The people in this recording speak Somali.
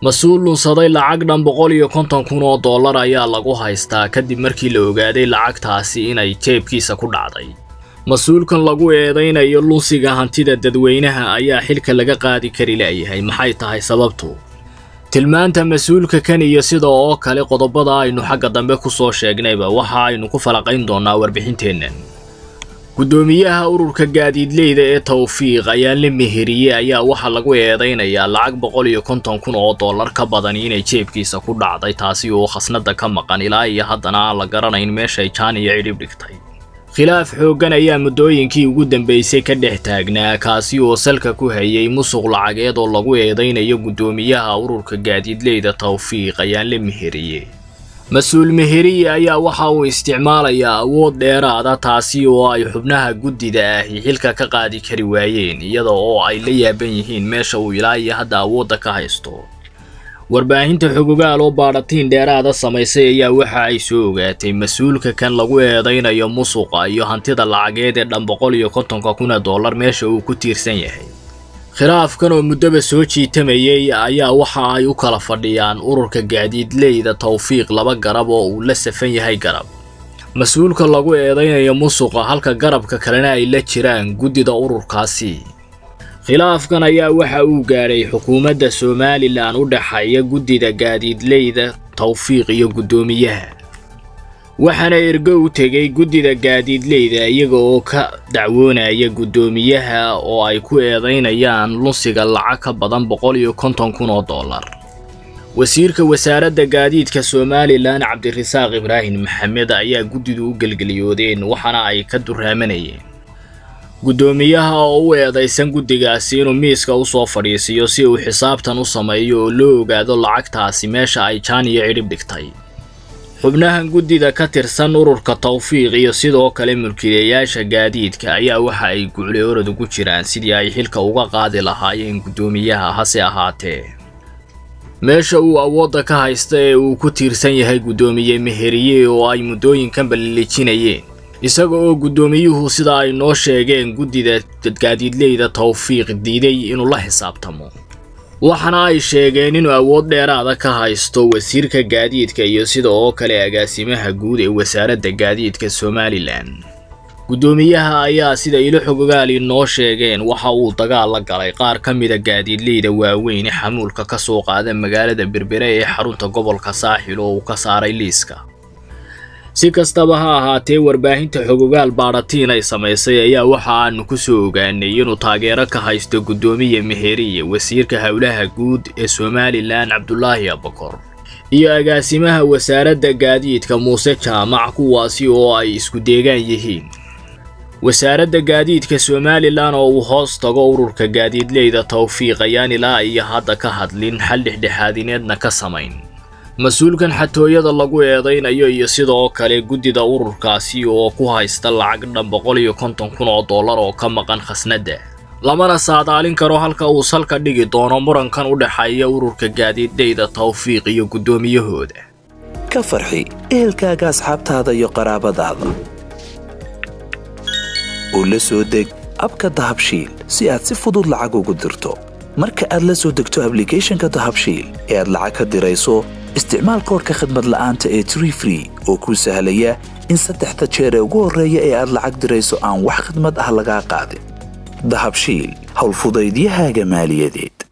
mas-uul lunsaday lacag dhan boqol iyo konton kun oo dollar ayaa lagu haystaa kadib markii la ogaaday lacagtaasi inay jeebkiisa ku dhacday mas-uulkan lagu eedaynayo lunsiga hantida dadweynaha ayaa xilka laga qaadi kari la'yahay maxay tahay sababtu tilmaanta mas-uulka kan iyo sida oo kale qodobada aynu xagga dambe ku soo sheegnayba waxa aynu ku falaqayn doonnaa warbixinteennan guddoomiyaha ururka gaadiidleyda ee tawfiiq ayaa la meheriyey ayaa waxaa lagu eedaynayaa lacag boqol iyo konton kun oo dollar ka badan inay jeebkiisa ku dhacday taasi oo khasnada ka maqan ilaa iyo haddana aan la garanayn meeshay jaan iyo cidhib dhigtay khilaaf xooggan ayaa muddooyinkii ugu dambaysay ka dhex taagnaa kaasi oo salka ku hayay musuq lacageed oo lagu eedaynayo guddoomiyaha ururka gaadiidleyda tawfiiq ayaa la meheriyey mas-uul meheriye ayaa waxa uu isticmaalayaa awood dheeraada taasi oo ay xubnaha guddida ahi xilka ka qaadi kari waayeen iyada oo ay la yaaban yihiin meesha uu ilaa iyo hadda awoodda ka haysto warbaahinta xogogaal oo baadhatiin dheeraada samaysay ayaa waxa ay soo ogaatay mas-uulka kan lagu eedaynayo musuqa iyo hantida lacageed ee dhan boqol iyo kontonka kuna dollar meesha uu ku tiirsan yahay khilaafkan oo muddaba soo jiitamayay ayaa waxa ay u kala fadhiyaan ururka gaadiidleyda tawfiiq laba garab oo uu la safan yahay garab mas-uulka lagu eedaynayo musuqa halka garabka kalena ay la jiraan guddida ururkaasi khilaafkan ayaa waxa uu gaadhay xukuumadda somalilan u dhexeeya guddida gaadiidleyda tawfiiq iyo guddoomiyaha waxaana ergo u tegay guddida gaadiidleyda iyaga oo ka dacwoonaya guddoomiyaha oo ay ku eedaynayaan lunsiga lacag ka badan boqol iyo konton kun oo dollar wasiirka wasaaradda gaadiidka somalilan cabdirasaaq ibraahim maxamed ayaa guddidu u gelgeliyoodeen waxaana ay ka duraamanayeen guddoomiyaha oo u eedaysan guddigaasi inuu miiska u soo fadhiisiyo si uu xisaabtan u sameeyo oo loo ogaado lacagtaasi meesha ay jaan iyo cidhib dhigtay xubnahan guddida ka tirsan ururka tawfiiq iyo sidoo kale mulkiilayaasha gaadiidka ayaa waxa ay gucle orod ugu jiraan sidii ay xilka uga qaadi lahaayeen guddoomiyaha hase ahaatee meesha uu awoodda ka haysta ee uu ku tiirsan yahay guddoomiye meheriye oo ay muddooyinkan ballilijinayeen isaga oo guddoomiyuhu sida ay noo sheegeen guddida gaadiidleyda tawfiiq diiday inuu la xisaabtamo waxaana ay sheegeen inuu awood dheeraada ka haysto wasiirka gaadiidka iyo sida oo kale agaasimaha guud ee wasaaradda gaadiidka somalilan guddoomiyaha ayaa sida ilo xogogaali noo sheegeen waxa uu dagaal la galay qaar ka mida gaadiidleyda waaweyn ee xamuulka ka soo qaada magaalada berbere ee xarunta gobolka saaxil oo uu ka saaray liiska si kastaba ha ahaatee warbaahinta xogogaal baadhatiin ay samaysay ayaa waxa aanu ku soo ogaanay inuu taageero ka haysto guddoomiye meheriye wasiirka howlaha guud ee somalilan cabdulaahi abakor iyo agaasimaha wasaaradda gaadiidka muuse jaamac kuwaasi oo ay isku deegaan yihiin wasaaradda gaadiidka somalilan oo uu hoos tago ururka gaadiidleyda tawfiiq ayaan ilaa iyo hadda ka hadlin xal dhexdhexaadineedna ka samayn mas-uulkan xatooyada lagu eedaynayo iyo sidoo kale guddida ururkaasi oo ku haysta lacag dhan boqol iyo konton kun oo dollar oo ka maqan khasnadda lamana saadaalin karo halka uu salka dhigi doono murankan u dhexeeya ururka gaadiidleyda tawfiiq iyo guddoomiyahooda ka farxi ehelkaaga asxaabtaada iyo qaraabadaada oo la soo deg abka dahabshiil si aad si fudud lacag ugu dirto marka aad la soo degto ablicathonka dahabshiil ee aad lacag ka dirayso isticmaal koorka khadmad la'aanta ee tree free oo kuu sahlaya in saddexda jeer ee ugu horreeya ee aad lacag dirayso aan wax khadmad ah lagaa qaadin dahabshiil howlfudaydiyahaaga maaliyadeed